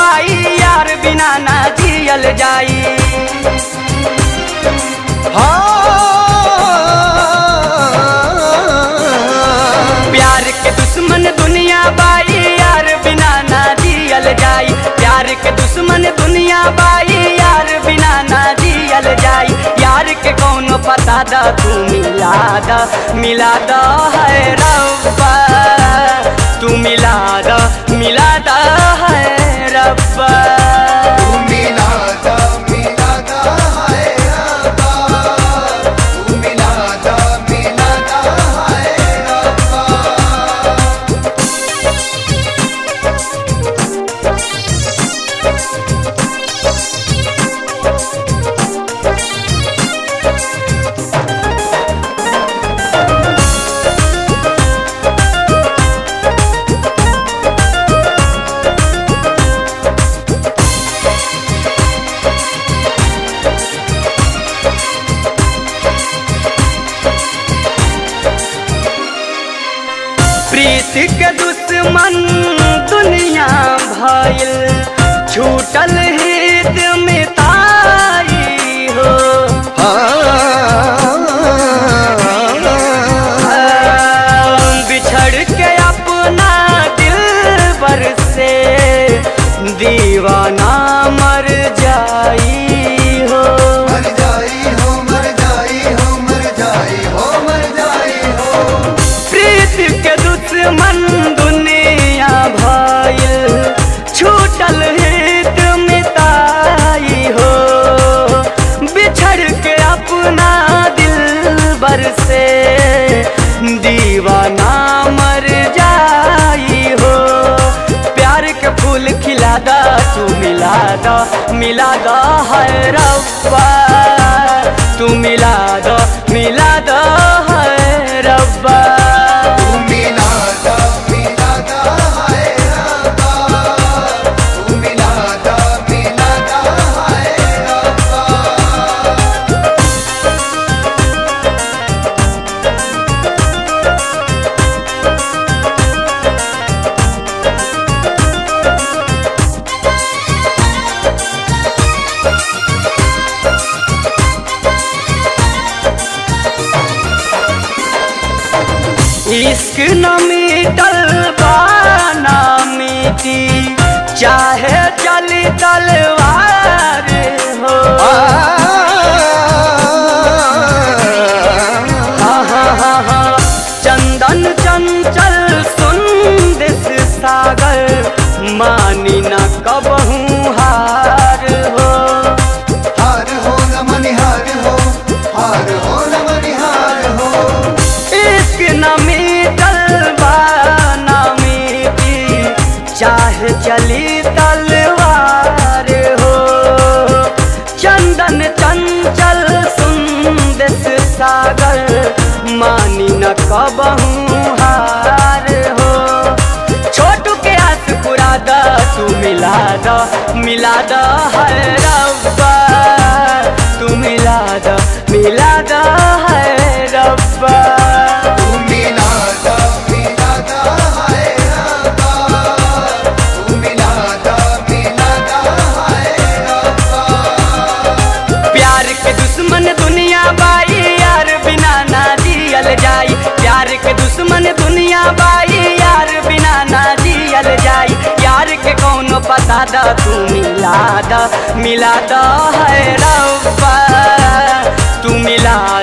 बाई यार बिना ना जियल जाई प्यार के दुश्मन दुनिया बाई यार बिना ना जियल जाई प्यार के दुश्मन दुनिया बाई यार बिना ना जियल जाई यार के कौनो पता द तू मिला द मिला द है रब्बा तू मिला द मिला द है रब्बा तू मिलादा मिलादा हाय रब्बा तू मिलादा मिलादा हाय रब्बा प्रीति के दुश्मन दुनिया भइल छूटल हित में ताई हो बिछड़ के अपना दिल बर से दीवाना मर जाई हो मर जाई हो मर जाई हो मर जाई हो मर जाई हो प्रीति के दुश्मन दुनिया भइल छूटल हित मिताई हो बिछड़ के अपना दिल बर से दीवाना मर जाई हो प्यार के फूल खिला दा तू मिला दा मिला दा है रब्बा तू मिला दा मिला दा है रब्बा तू मिलादा मिलादा हाय रब्बा तू मिलादा मिलादा हाय रब्बा इश्क न मिटल बाना मिटी चाहे चली तलवार हो हा हा हा हा चंदन चंचल सुंदेश सागर मानी न कबहू हार हो हार हो न मनिहार हो हार हो न मनिहार हो इश्क न मिटल बाना मिटी चाहे चली तलवार हो चंदन चंचल सुंदेश सागर मानी न कबहू हार हो छोटू के आस पुरा द तू मिला द मिला द है रब्बा तू मिला द मिला द है रब्बा तू मिलादा मिलादा हाय रब्बा तू मिलादा मिलादा हाय रब्बा प्यार के दुश्मन दुनिया बाई यार बिना ना जियल जाई प्यार के दुश्मन दुनिया बाई यार बिना ना जियल जाई यार के कौनो पता द तू मिला द मिला द है रब्बा तू मिला